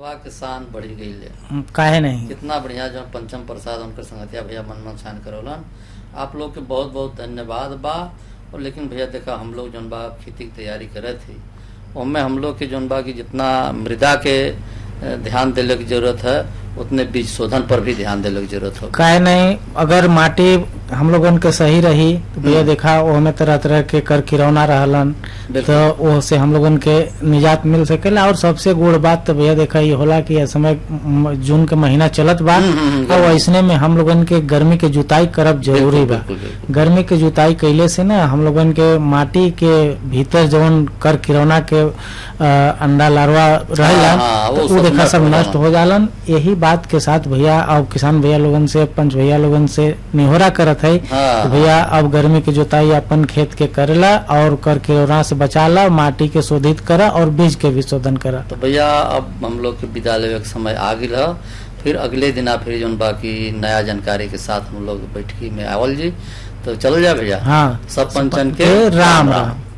सभा के शान बढ़ी गई है काहे नहीं कितना बढ़िया जो पंचम प्रसाद उनकर संगतिया भैया मनमोहन शान करौलन आप लोग के बहुत बहुत धन्यवाद बा और लेकिन भैया देखा हम लोग जौन बा खेती की तैयारी करे थी उनमें हम लोग के जौन बा की जितना मृदा के अ, ध्यान देने की जरूरत है उतने बीज शोधन पर भी ध्यान देने की जरूरत हो काहे नहीं अगर माटी हम लोगन के सही रही तो भैया देखा वो में तरह तरह के कर किरौना रहलन बिल्कुल। तो वो से हम लोगन के निजात मिल सकेला और सबसे गुड़ बात तो भैया देखा ये होला कि इस समय म, जून के महीना चलत बा हम्म, हम्म, हम्म, और ऐसने में हम लोगन के गर्मी के जुताई करब जरूरी बा बिल्कुल, बिल्कुल। गर्मी के जुताई कैले से ना हम लोगन के माटी के भीतर जवन कर किरौना के अ, अंडा लार्वा रहेला हाँ, वो तो सब वो देखा नष्ट सब हो नष्ट जालन। हो जालन यही बात के साथ भैया और किसान भैया लोगन से पंच भैया लोगन से निहोरा करत है हाँ, कि भैया अब गर्मी के जोताई अपन खेत के करेला और कर किरौना से बचाला माटी के शोधित करा और बीज के भी शोधन करा तो भैया अब हम लोग के विदा लेवे के समय आ गई है फिर अगले दिन फिर जौन बाकी नया जानकारी के साथ हम लोग बैठकी में आवल जी तो चल जा भैया हाँ सब पंचन के राम राम